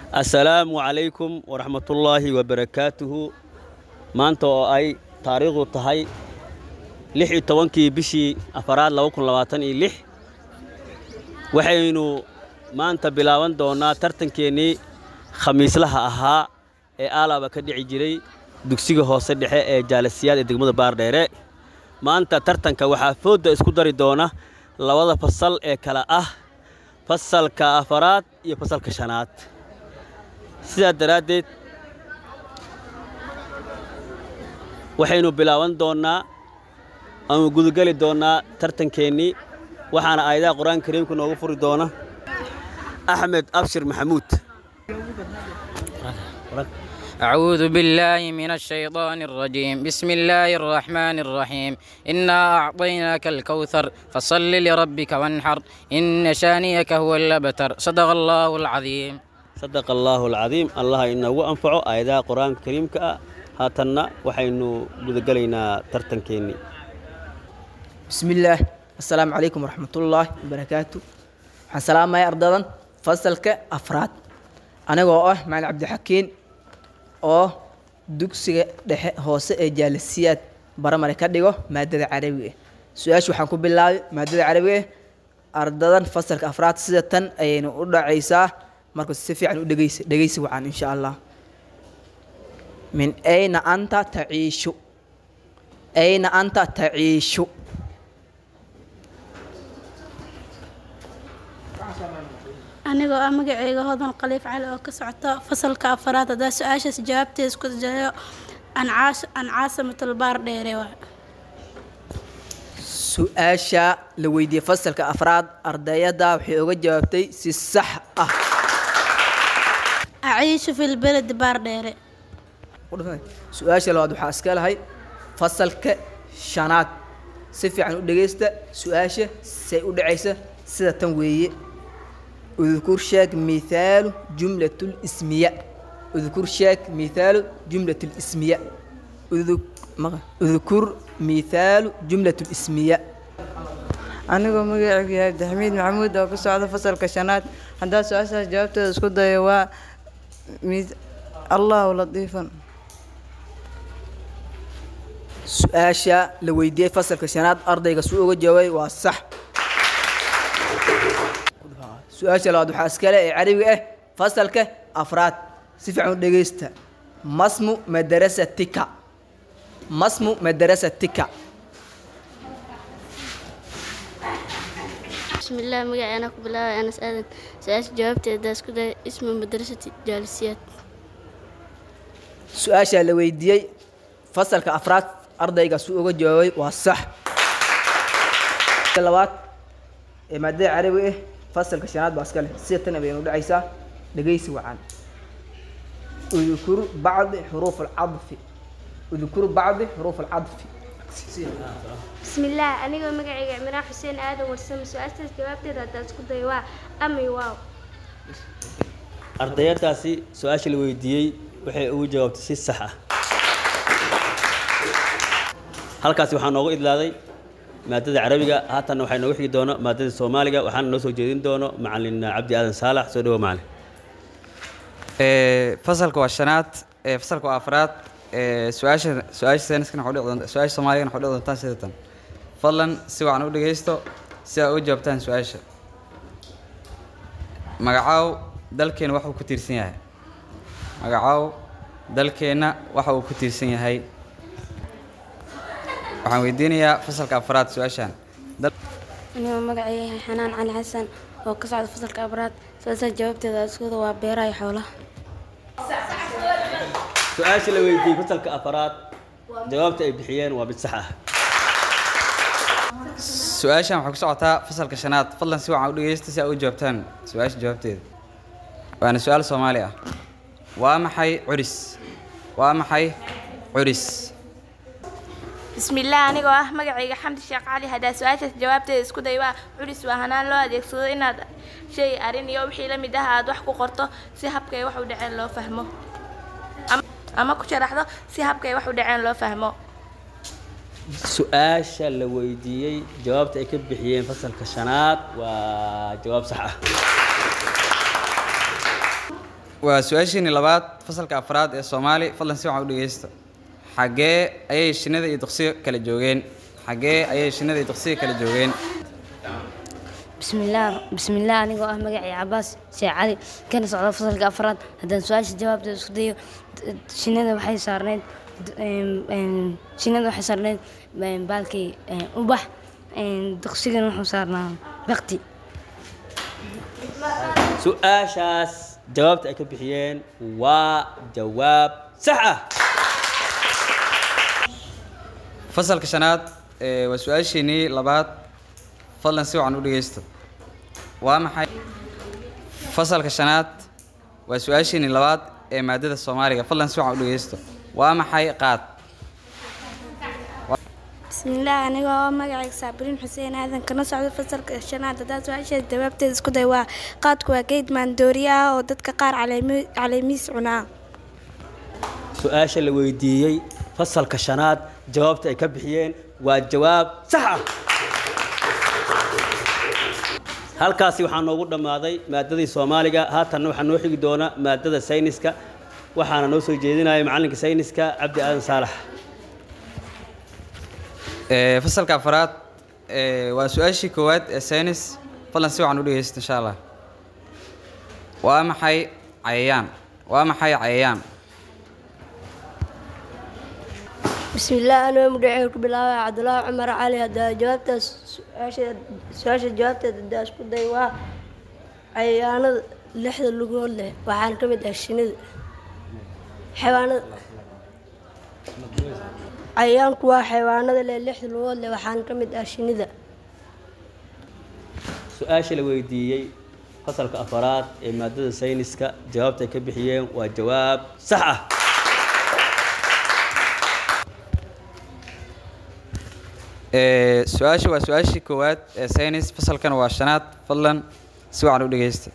assalaamu calaykum waraxmatullaahi wabarakaatuhu maanta oo ay taariikhdu tahay lix iyo tobankii bishii afaraad laba kun labaatan iyo lix waxaynu maanta bilaaban doonnaa tartankeennii khamiislaha ahaa ee aalaba ka dhici jiray dugsiga hoose dhexe ee jaalasiyaad ee degmada baardheere maanta tartanka waxaa foodda isku dari doona labada fasal ee kale ah fasalka afaraad iyo fasalka shanaad sidaa daraaddeed waxaynu bilaaban doonnaa ama gudageli doonnaa tartankeennii waxaana aayadaha qur-aanka kariimka noogu furi doona axmed abshir maxamuud أعوذ بالله من الشيطان الرجيم بسم الله الرحمن الرحيم إنا أعطيناك الكوثر فصل لربك وانحر إن شانيك هو الأبتر صدق الله العظيم sadaqa allaahu alcadiim allah inagu anfaco aayadaha qur-aanka kariimka ah haatanna waxaynu gudagelaynaa tartankeennii بسم الله السلام عليكم ورحمة الله وبركاته waxaan salaamaya ardadan fasalka afraad anigoo ah macalin cabdixakiin oo dugsiga dhexe hoose ee jaalisiyaad baramare ka dhigo maadada carabiga su-aasha waxaan ku bilaabay maadada carabiga ardadan fasalka afraad sida tan ayaynu u dhacaysaa marka si fiican u dhegeysa dhegeysi wacan insha allah min ayna anta taciishu ayna anta taciishu anigoo ah magaceyga hodan khaliif cali oo ka socota fasalka afaraad haddaa su-aashaas jawaabteeda isku dayo an caasimatalbaar dheere waa su-aasha la weydiiyey fasalka afraad ardayada waxay uga jawaabtay si sax ah aciishu fi lbeledi baar dheere su-aasha labaad waxaa iska lahay fasalka shanaad si fiican u dhegeysta su-aasha say u dhacaysa sida tan weeye udkur sheeg mithaalu jumlat lismiya udkur sheeg mithaalu jumlat lismiya udkur mithaalu jumlat lismiya anigoo magacaygu yahay abdixamiid maxamuud oo ka socda fasalka shanaad haddaa su-aashaas jawaabteeda isku dayo waa allahu latiifan su-aasha la weydiiyey fasalka shanaad ardayga suu uga jawaabay waa sax su-aasha labaad waxaa iskale ee carabiga ah fasalka afraad si fiican u dhegeysta masmu madarasatika masmu madarasatika بسم الله مقعي أنا كبلا أنا سألت سألت جاوبت داس كده اسم مدرسة جالسيات su-aasha la weydiiyey fasalka afraad ardayga suu uga jawaabay waa sax labaad ee maadada carabiga ah fasalka shanaad baa iska leh sida tan baynu dhacaysaa dhegeysi wacan udkur bacdi xuruuf alcadfi udkur bacdi xuruuf alcadfi بسم الله أنا جو مقعي عمران حسين آدم ورسم سؤال جاوبت داس كده وا أمي واو ardayadaasi su-aasha la weydiiyey waxay ugu jawaabtay si sax ah halkaasi waxaa noogu idlaaday maadada carabiga haatanna waxaa noogu xigi doono maadada soomaaliga waxaana noo soo jeedin doono macalin cabdi aadan saalax soo dhawo macalin fasalka waa shanaad fasalka waa afraad su-aasha su-aasha sayniskana waxu dhici doonta su-aasha soomaaligana waxu dhici doontaa sida tan fadlan si wacan u dhegeysto si aad u jawaabtaan su-aasha magacaaw dalkeena waxa uu ku tiirsan yahay magacaaw dalkeenna waxa uu ku tiirsan yahay waxaan weydiinayaa fasalka afraad su-aashan أنا مقعي حنان علي حسن oo ka socda fasalka afraad su-aasha jawaabteeda iskuda waa beeraha iyo xoolaha su-aasha la weydiiyey fasalka afaraad jawaabta ay bixiyeen waa mid sax ah su-aashan waxay ku socotaa fasalka shanaad fadlan si wacan u dhegeysta si aad u jawaabtaan su-aasha jawaabteeda waana su-aal soomaali ah waa maxay curis waa maxay curis بسم الله أنا ah magacayga xamdi sheekh cali haddaa su-aashaas jawaabteeda isku day waa culis waa hanaan loo adeegsado inaad shay arrin iyo wixii la mid ah aad wax ku qorto si habkay wax u dhaceen loo fahmo ama ku sharaxdo si habkay wax u dhaceen loo fahmo su-aasha la weydiiyey jawaabta ay ka bixiyeen fasalka shanaad waa jawaab sax ah waa su-aashiini labaad fasalka afraad ee soomaali fadlan si wacan u dhegeysta xaggee ayay shinnida iyo duqsiga kala joogeen xaggee ayay shinnida iyo duqsiga kala joogeen bismillaah bismillaah anigoo ah magacii cabaas sheekh cali kana socda fasalka afraad haddaan su-aasha jawaabteeda isku dayo shinnida waxay saarneyd shinnida waxay saarneyd baalkii ubax duqsigana wuxuu saarnaa bakti su-aashaas jawaabta ay ka bixiyeen waa jawaab sax ah fasalka shanaad ee waa su-aashiinii labaad fadlan si wacan u dhegeysta waa maxay fasalka shanaad waa su-aashiinii labaad ee maadada soomaaliga fadlan si wacan u dhegeysta waa maxay qaad bismillaah anigoo ah magacayga saabiriin xuseen aadan kana socdo fasalka shanaad haddaa su-aasheeda jawaabteeda isku day waa qaadku waa geed maandooriya ah oo dadka qaar caleemi- caleemihiis cunaa su-aasha la weydiiyey fasalka shanaad jawaabta ay ka bixiyeen waa jawaab sax ah halkaasi waxaa noogu dhammaaday maadadii soomaaliga haatanna waxaa noo xigi doona maadada sayniska waxaana noo soo jeedinaya macallinka sayniska cabdi aadan saalax Ee, fasalka afraad ee, waa su-aashii koowaad ee saynis fadlan si wacan u dhegeysta insha allah waa maxay cayayaan waa maxay cayayaan bismillaah anoo magaceyga ku bilaabaya cabdulaahi cumar cali haddaa jawaabtaas su-aasha- su-aasha jawaabteeda haddaa isku day waa cayayaanada lixda lugood leh waxaana ka mid ah shinida xayawaanada cayayaanku waa xayawaanada leh lixda lugood leh waxaana ka mid ah shinida su-aasha la weydiiyey fasalka afaraad ee maadada sayniska jawaabta ay ka bixiyeen waa jawaab sax ah Ee, su-aasha waa su-aashii koowaad ee saynis fasalkana waa shanaad fadlan si wacan u dhegeysta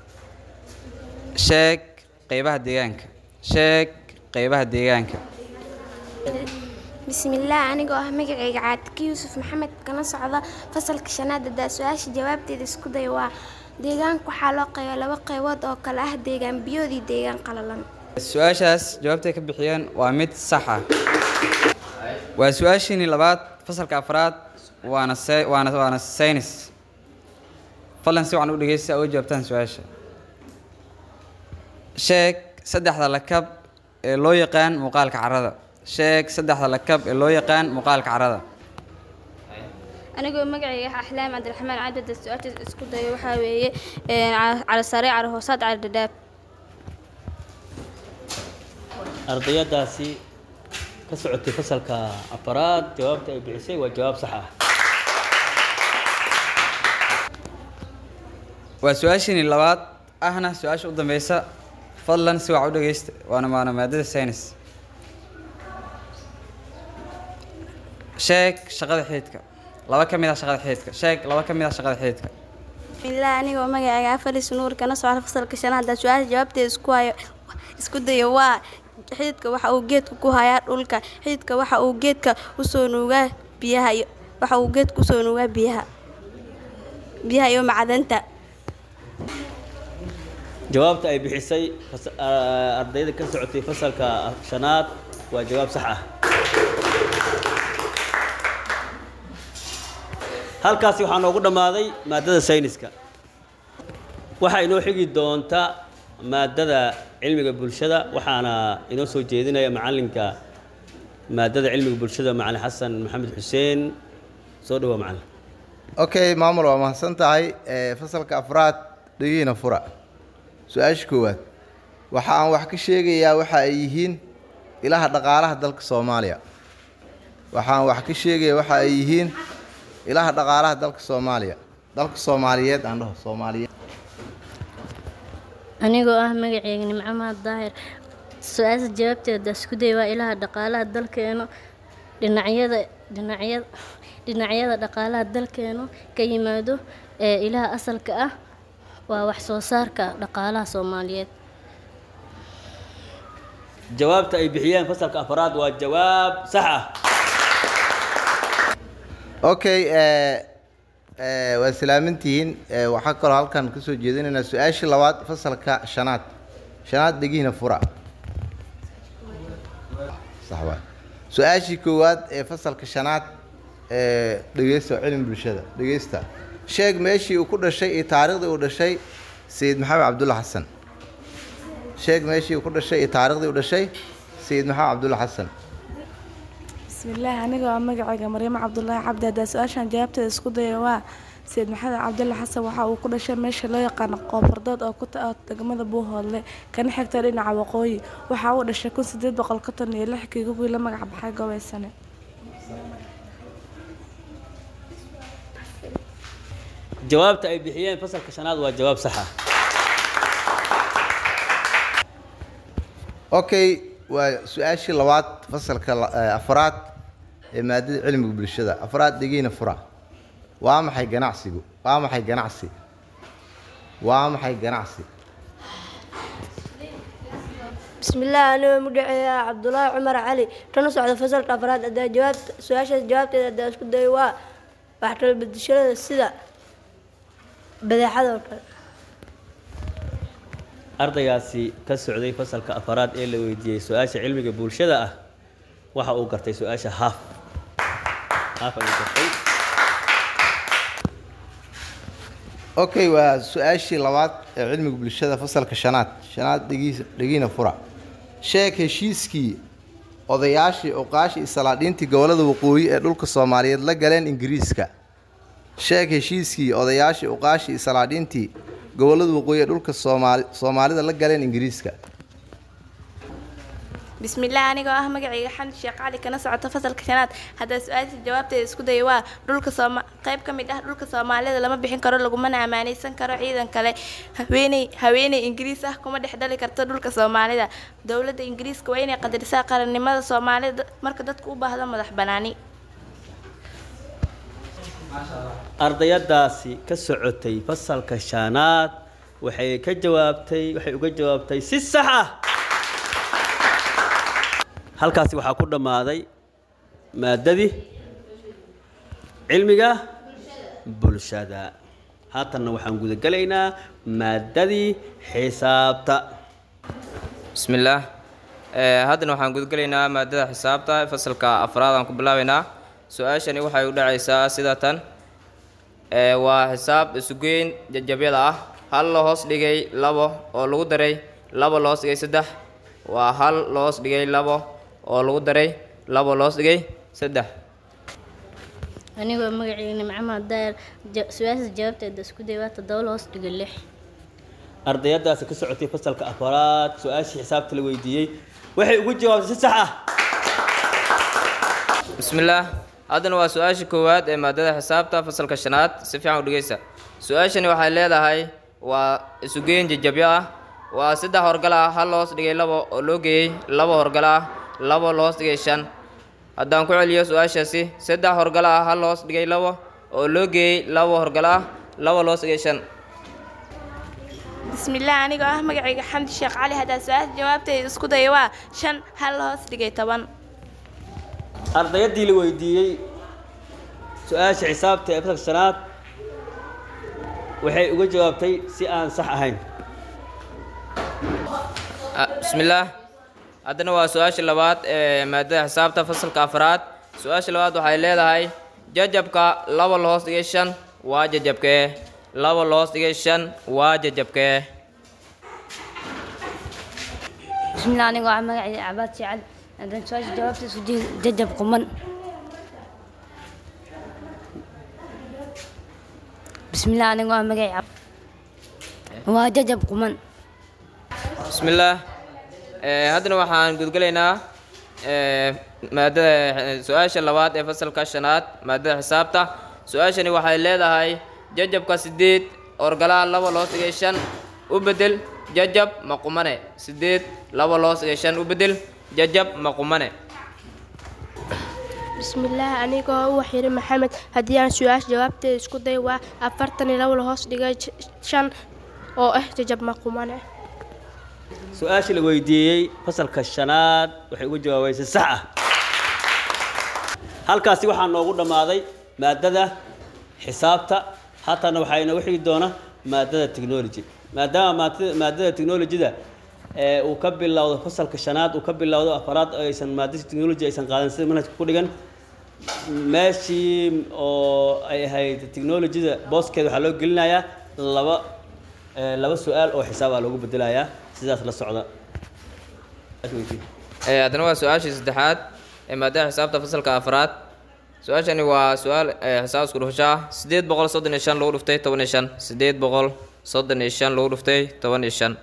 sheeg qeybaha deegaanka sheeg qeybaha deegaanka bismillaah anigoo ah magacayga caatiki yuusuf maxamed kana socda fasalka shanaad haddaa su-aasha jawaabteeda isku day waa deegaanka waxaa loo qeybaa laba qeybood oo kale ah deegaan biyood iyo deegaan qalalan su-aashaas jawaabtay ka bixiyeen waa mid sax ah waa su-aashiinii labaad fasalka afraad waana say- waana waana saynis fadlan si wacan u dhegeysta oo jawaabtaan su-aasha sheeg saddexda lakab ee loo yaqaan muuqaalka carrada sheeg saddexda lakab ee loo yaqaan muuqaalka carrada anigoo magacayga ah axlaam cabdiraxmaan cadada su-aashaas isku dayo waxaa weeye cali sare cali hoosaad cali dhadhaab ardayadaasi ka socotay fasalka afaraad jawaabta ay bixisay waa jawaab sax ah waa su-aashiinii labaad ahna su-aasha u dambeysa fadlan si wac u dhegeysta waana waana maadada saynis sheeg shaqada xididka laba ka mid ah shaqada xididka sheeg laba ka mid ah shaqada xididka bismillaah anigoo magacayga afaris nuur kana socda fasalka shanaad haddaa su-aasha jawaabteeda isku hayo isku dayo waa xididka waxa uu geedka ku hayaa dhulka xididka waxa uu geedka usoo nuugaa biyaha iyo waxa uu geedka usoo nuugaa biyaha biyaha iyo macdanta jawaabta ay bixisay fas- ah, ardayda ka socotay fasalka shanaad waa jawaab sax ah halkaasi waxaa noogu dhammaaday maadada sayniska waxaa inoo xigi doonta maadada cilmiga bulshada waxaana inoo soo jeedinaya macallinka maadada cilmiga bulshada macalin xasan maxamed xuseen soo dhawaa macallin okay maamul waa mahadsan tahay ee, fasalka afraad dhegiina fura su-aasha koowaad waxa aan wax ka sheegayaa waxa ay yihiin ilaha dhaqaalaha dalka soomaaliya waxa aan wax ka sheegaya waxa ay yihiin ilaha dhaqaalaha dalka soomaaliya dalka soomaaliyeed aan dhaho soomaaliyeed anigoo ah magaceyga nimco mahad daahir su-aasha jawaabteeda isku day waa ilaha dhaqaalaha dalkeenu dhinacyada dhinacyada dhinacyada dhaqaalaha dalkeenu ka yimaado ee ilaha asalka ah waa wax soo saarka dhaqaalaha soomaaliyeed jawaabta ay bixiyeen fasalka afraad waa jawaab sax ah okay ee, ee, waa salaamantihiin ee, waxaa kaloo halkan kasoo jeedinaynaa su-aashii labaad fasalka shanaad shanaad dhegiina fura sax waay su-aashii koowaad ee fasalka shanaad ee dhegeysta cilmi bulshada dhegeysta sheeg meeshii uu ku dhashay iyo taariikhdii uu dhashay sayid maxamed cabdulla xasan sheeg meeshii uu ku dhashay iyo taariikhdii uu dhashay sayid maxamed cabdulla xasan bismillaahi aniga waa magacayga maryamo cabdulaahi cabdi haddaa su-aashan jawaabteeda isku daya waa sayid maxamed cabdulle xasan waxa uu ku dhashay meesha loo yaqaano qoofardood oo ku ta degmada buuhoodle kana xigta dhinaca waqooyi waxa uu dhashay kun sideed boqol konton iyo lix kiigugii la magac baxay gobeysane jawaabta ay bixiyeen fasalka shanaad waa jawaab sax ah okay waa su-aashii labaad fasalka la- eh, afraad ee maadada cilmiga bulshada afraad dhegiina fura waa maxay ganacsigu waa maxay ganacsi waa maxay ganacsi بسم الله أنا مدعي عبد الله عمر علي كان صعد فصل أفراد أدا جواب سؤال جوابت أدا اسكت دايوا waxaa kala bedeshada sida badeecada oo kale ardaygaasi ka socday fasalka afaraad ee la weydiiyey su-aasha cilmiga bulshada ah waxa uu gartay su-aasha haaf haaf ayuu gartay okay waa su-aashii labaad ee cilmiga bulshada fasalka shanaad shanaad dhegiis dhegiina fura sheeg heshiiskii odayaashii oqaashii salaadhiintii gobollada waqooyi ee dhulka soomaaliyeed la galeen ingiriiska sheeg heshiiskii odayaashii oqaashii salaadhiintii gobollada waqooyi ee dhulka soomaali soomaalida la galeen ingiriiska بسم الله أنا جواه مجرى حمد الشيخ علي كنا سعة فصل كشنات هذا سؤال جوابته اسكو ديوا دولك صوم قيب كم ده دولك صومالي لما بيحين كرو لقوا منا أماني سن كرو عيدا كله هويني هويني إنجليز أه كم ده حدالي كرت دولك صومالي ده دولة إنجليز كويني قدر ساقر النماذج صومالي مركز كوبا هذا مدح بناني ardayadaasi ka socotay fasalka shanaad waxay ka jawaabtay waxay uga jawaabtay si sax ah halkaasi waxaa ku dhammaaday maadadii cilmiga bulshada haatanna waxaan gudagelaynaa maadadii xisaabta بسم الله ee haddana waxaan gudgelaynaa maadada xisaabta fasalka afraad aan ku bilaabaynaa su-aashani waxay u dhacaysaa sida tan ee waa xisaab isugeyn jajabyada ah hal la hoos dhigay labo oo lagu daray labo la hoos dhigay saddex waa hal la hoos dhigay labo oo lagu daray labo la hoos dhigay saddex anigoo magacayga maxamed daayar ja- su-aasha jawaabteeda isku day waa toddoba la hoos dhigo lix ardayadaasi ka socotay fasalka afaraad su-aashii xisaabta la weydiiyey waxay ugu jawaabtay si sax ah bismillaah haddana waa su-aasha koowaad ee maadada xisaabta fasalka shanaad si fiican u dhegeysta su-aashani waxay leedahay waa isugeyn jajabyo ah waa saddex horgal ah hal loos dhigay labo oo loo geeyey labo horgal ah labo loos dhigay shan haddaan ku celiyo su-aashaasi saddex horgal ah hal loos dhigay labo oo loo geeyey labo horgal ah labo loos dhigay shan بسم الله أنا جواه مجرى حمد الشيخ علي هذا سؤال جوابته اسكو ديوا شن هل هوس دقي طبعا ardayadii la weydiiyey su-aasha xisaabta ee fasalka shanaad waxay uga jawaabtay si aan sax ahayn Ah, bismillaah haddana waa su-aasha labaad ee maadada xisaabta fasalka afraad su-aasha labaad waxay leedahay jajabka laba la hoos dhigay shan waa jajabkee laba la hoos dhigay shan waa jajabkee بسم الله أنا قاعد مقعد عباد شعل عندنا سؤال جوابته سجل ججب قمن بسم الله أنا قاعد مقعد عب هو ججب قمن bismillaah Eh, haddana waxaan gudgelaynaa eh, maadada su-aasha labaad ee fasalka shanaad maadada xisaabta su-aashani waxay leedahay jajabka sideed orgalaha laba loos dhigay shan u bedel jajab maqumane sideed laba loos dhigay shan u bedel jajab maqumane بسم الله أنا وحير محمد هدي أنا سؤال جوابت اسكو داي وا أفرتني لو لهوس دقا شان أو إه ججب مقومانه su-aashii la weydiiyey fasalka shanaad waxay uga jawaabay si sax ah halkaasi waxaa noogu dhammaaday maadada xisaabta haatana waxaa inoogu xigi doona maadada technology maadaama maadada- maadada technologyda ee uu ka bilowdo fasalka shanaad uu ka bilowdo afaraad oo aysan maadada technology aysan qaadan sida manhajka ku dhigan meeshii oo ay ahayd technologyada booskeeda waxaa loo gelinayaa laba ee, laba su-aal oo xisaab ah loogu bedelayaa sidaas la socda Ee, haddana waa su-aashii saddexaad ee maadada xisaabta fasalka afraad su-aashani waa su-aal ee, xisaab isku dhufasho ah sideed boqol soddon iyo shan lagu dhuftay toban iyo shan sideed boqol soddon iyo shan lagu dhuftay toban iyo shan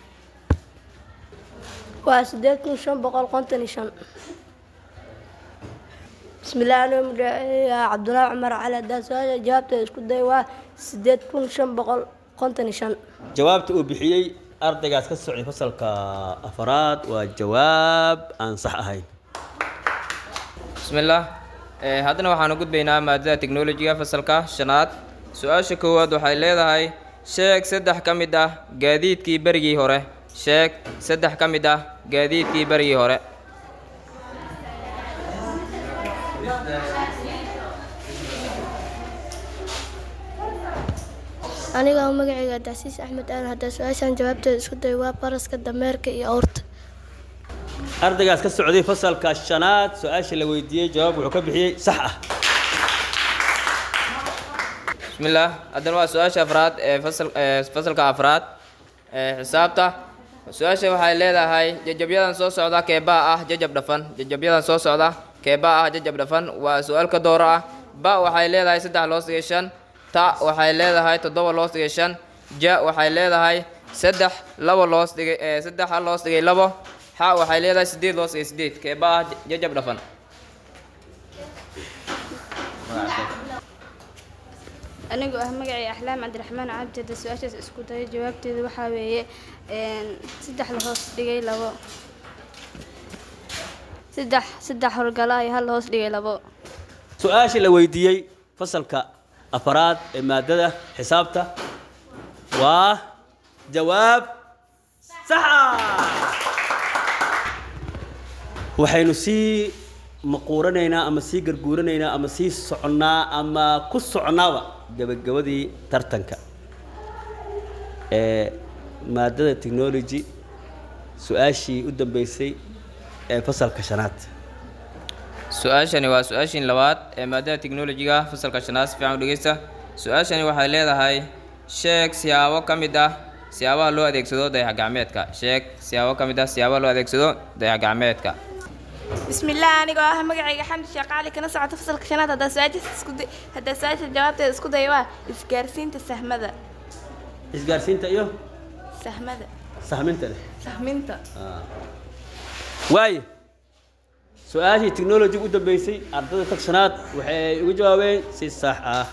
waa sideed kun shan boqol konton iyo shan bismillaah anoo magaceeya cabdulaahi cumar cali haddaan su-aasha jawaabteeda isku day waa sideed kun shan boqol konton iyo shan jawaabta uu bixiyey ardaygaas ka socday fasalka afaraad waa jawaab aan sax ahayn bismillaah Ee, haddana waxaanu gudbaynaa maadada teknolojiga fasalka shanaad su-aasha koowaad waxay leedahay sheeg saddex ka mid ah gaadiidkii berigii hore sheeg saddex ka mid ah gaadiidkii berigii hore aniga oo magacayga dacsiis axmed aadan haddaa su-aashan jawaabteeda isku day waa baraska dameerka iyo awrta ardaygaas ka socday fasalka shanaad su-aasha la weydiiyey jawaab wuxuu ka bixiyey sax ah bismillaah haddana waa su-aasha afraad ee fasal ee fasalka afraad ee xisaabta su-aasha waxay leedahay jajabyadan soo socda keebaa ah jajab dhafan jajabyadan soo socda keebaa ah jajab dhafan waa su-aal ka dooro ah ba waxay leedahay saddex loos dhigay shan ta waxay leedahay toddoba loos dhigay shan ja waxay leedahay saddex laba loos dhigay ee saddex hal loos dhigay labo xa waxay leedahay sideed loos dhigay sideed keebaa ah jajab dhafan anigoo ah magacay axlaam cabdiraxmaan cabdi hadda su-aashaas isku dayo jawaabteeda waxaa weeye een, saddex la hoos dhigay labo saddex saddex howlgala iyo hal la hoos dhigay labo su-aasha la weydiiyey fasalka afaraad ee maadada xisaabta waa jawaab sax ah waxaynu sii maquuranaynaa ama sii garguuranaynaa ama sii soconnaa ama ku soconnaaba gabagabadii tartanka ee maadada technology su-aashii u dambeysay ee fasalka shanaad su-aashani waa su-aashiin labaad ee maadada teknolojiga fasalka shanaad si fiican u dhegeysta su-aashani waxay leedahay sheeg siyaabo ka mid ah siyaabaha loo adeegsado dayax gacmeedka sheeg siyaabo ka mid ah siyaabaha loo adeegsado dayax gacmeedka bismillaah anigoo ah magacayga xamdi sheekh cali kana socota fasalka shanaad haddaa su-aashaas isku day haddaa su-aasha jawaabteeda isku day waa isgaarsiinta sahmada isgaarsiinta iyo sahmada sahminta leh sahminta waaye su-aashii technology u dambeysay ardayda tagsanaad waxay uga jawaabeen si sax ah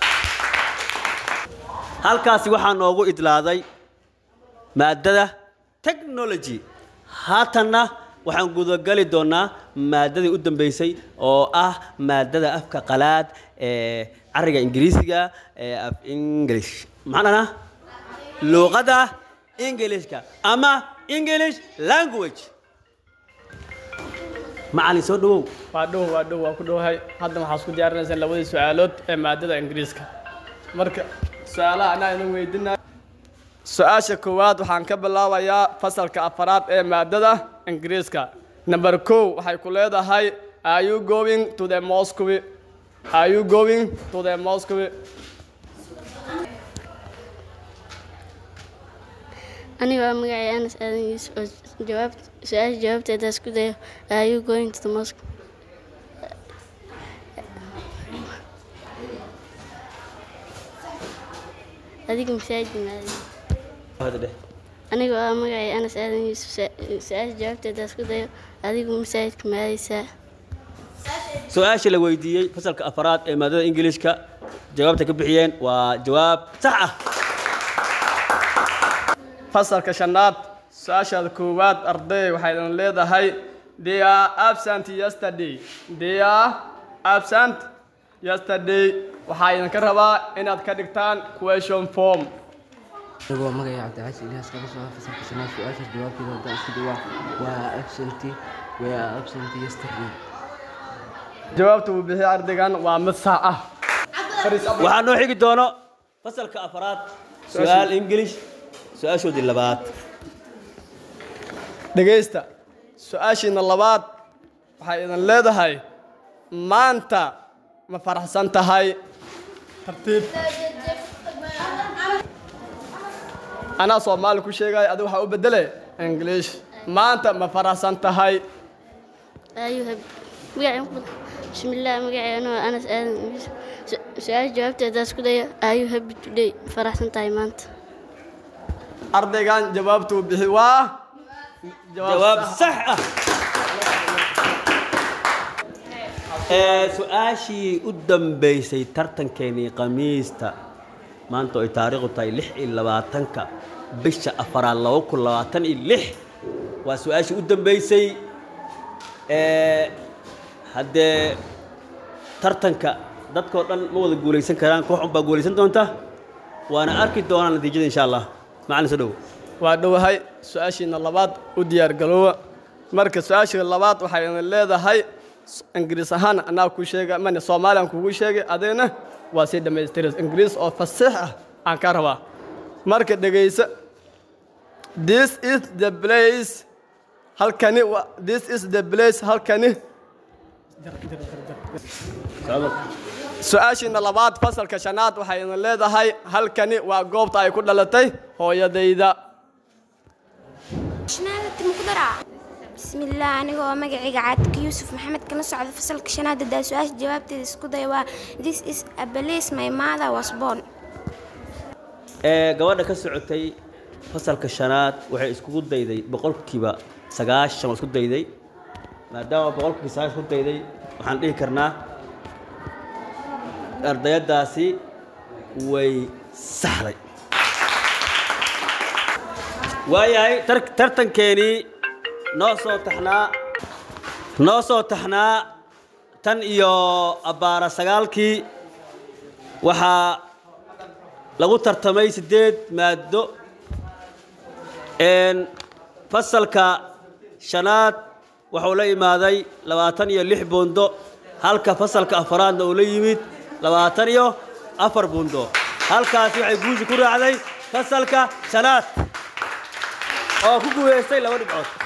halkaasi waxaa noogu idlaaday maadada technology haatanna waxaan gudagali doonaa maadadii u dambeysay oo ah maadada afka qalaad ee cariga ingiriisiga ee af english macnana luqadda ingilishka ama english language macalin soo dhawow waa dhow waa dhow waa ku dhowahay hadda waxaa isku diyaarinaysaa labadii su-aalood ee maadada ingiriiska marka su-aalaha anaa idin weydinaya su-aasha koowaad waxaan ka bilaabayaa fasalka afaraad ee maadada ingiriiska number kow waxay ku leedahay are you going to the moscow are you going to the moscow aniga waa magacay anas aadan yuusuf oo jawaab su-aasha jawaabteeda isku dayo are you going to the mosque adiga masaajid maadi Hada dheh. aniga waa magacay anas aadan yuusuf su- su-aasha jawaabteeda isku dayo adigu masaajidka maadaysaa su-aasha la weydiiyey fasalka afaraad ee maadada ingiliishka jawaabta ka bixiyeen waa jawaab sax ah fasalka shanaad su-aashaada koowaad arday waxay idin leedahay they are absent yesterday they are absent yesterday waxaa idinka rabaa inaad ka dhigtaan question form anigoo magacay cabdicasi ilyaas kaga soo fasalka shanaad su-aashaas jawaabteeda haddaan isku dawaa waa absent we are absent yesterday jawaabta uu bixiyay ardaygan waa mid sax ah waxaa noo xigi doono fasalka afaraad su-aal ingilish su-aashoodii labaad dhegaysta su-aashiina labaad waxay idin leedahay maanta ma faraxsan tahay tartiib anaa soomaali ku sheegaya adiga waxaa u bedele english maanta ma faraxsan tahay ayuha magacay bismillaah magacay anoo anas aadan su-aasha jawaabteedaas ku daya ayuu happy today faraxsan tahay maanta ardaygan jawaabtuu bixi waa jawaab sax ah ee su-aashii u dambaysay tartankeenii khamiista maanta oo ay taariikhdu tahay lix iyo labaatanka bisha afaraad laba kun labaatan iyo lix waa su-aashii u dambaysay ee haddee tartanka dadkoo dhan ma wada guulaysan karaan koox unbaa guulaysan doonta waana arki doonaa natiijada insha allah macalin soo dhowo waa dhowahay su-aashiina labaad u diyaargaloowa marka su-aashii labaad waxay idin leedahay ingiriis ahaan anaa ku sheega mane soomaaliyan kugu sheegay adigna waa sii dhammaystiris ingiriis oo fasiix ah aan ka rabaa marka dhegaysa this is the place halkani wa this is the place halkani su-aashiina labaad fasalka shanaad waxay idin leedahay halkani waa goobta ay ku dhalatay hooyadayda bismillaah aniga oo magacayga caadka yuusuf maxamed kala socda fasalka shanaad hadaa su-aasha jawaabteeda isku day waa this is a place my mother was born ee gabadha ka socotay fasalka shanaad waxay iskugu dayday boqolkiiba sagaashan waa isku dayday maadaama boqolkiiba sagaashan isku dayday waxaan dhihi karnaa ardayadaasi way saxday waayahay tar- tartankeenii noo soo taxnaa noo soo taxnaa tan iyo abbaara sagaalkii waxaa lagu tartamay siddeed maaddo een fasalka shanaad wuxuu la imaaday labaatan iyo lix buundo halka fasalka afaraadna uu la yimid labaatan iyo afar buundo halkaasi waxay guushi ku raacday fasalka shanaad oo ku guulaystay laba dhibcood